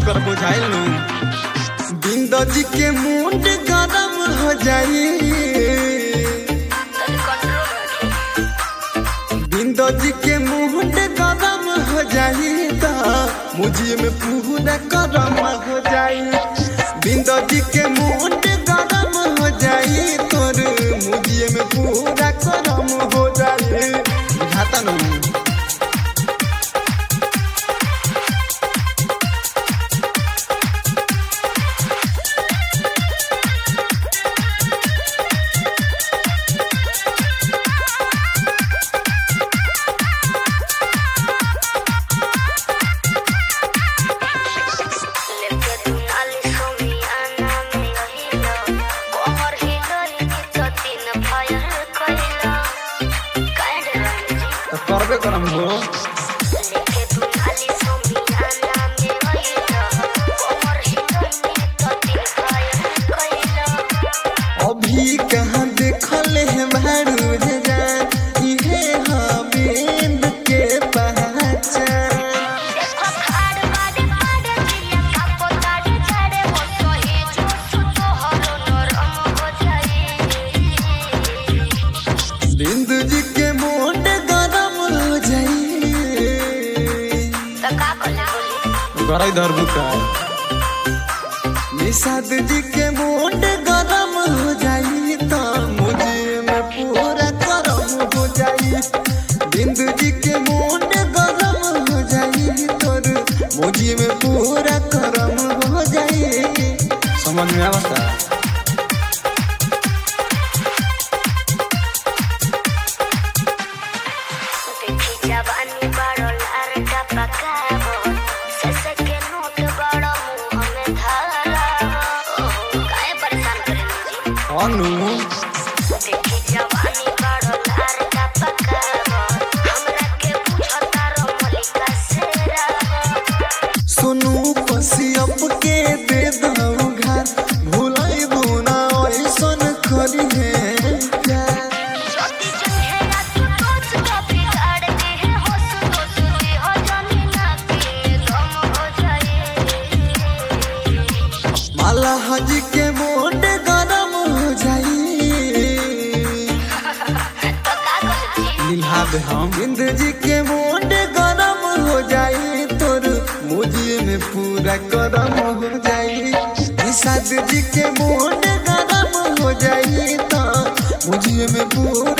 कर बुझाइल नु बिंदो जी के मुंड गरम हो जाई तनी कंट्रोल रखो बिंदो जी के मुंड गरम हो जाई ता मुझे में पूरा गरम हो जाई बिंदो जी के मुंड गरम हो जाई तोर मुझे में पूरा गरम हो जाई बुझाता नु लेके तू नाली सोमियाना में रहिलो कोमर हिलोई की तो तीन फायर कइलो काहे रंजी तो करबे करम हो लेके तू नाली सोमियाना में रहिलो कोमर हिलोई की तो तीन फायर कइलो अभी कहाँ देखल है भारू रे जान इहे हबीब के पहचान देखो खाड़ बाड़े बाड़े दिया कापो ताड़े झाड़े वो तो ही जो सुतो हरो नरम हो जाए बिंदु जी के मोट गरम हो जाई तो का बोले बोली गराई धर बुका निषाद जी के मोट गरम हो जाई तो मुझे में पूरा गरम हो जाई बिंदु जी के मोट गरम हो जाई तोर मुझे में पूरा गरम हो जाई समझ में आवता देखी जवानी बड़ो लार का पकावो ससे के नोट बड़ो मुंह में धारावो ओहो काहे परेशान करे मुझे अनु देखी जवानी बड़ो लार का पकावो हमरा के पूछो तारो मलिका से रावो सुनु पसियप के दे दऊ घर भुलाई बुना ऐसन करी है प्यार छोटी चुन्हे ना तू सोच के बिगाड़ दे है होश तो सुई हो जानी ना कि गम हो जाए माला हजी के मोट गरम हो जाई तो का कर निभा दे हम बिंद जी के मोट गरम हो जाई तोर मुझे में पूरा गरम हो जाई निषाद जी के मोट गरम हो जाई तो मुझे में पूरा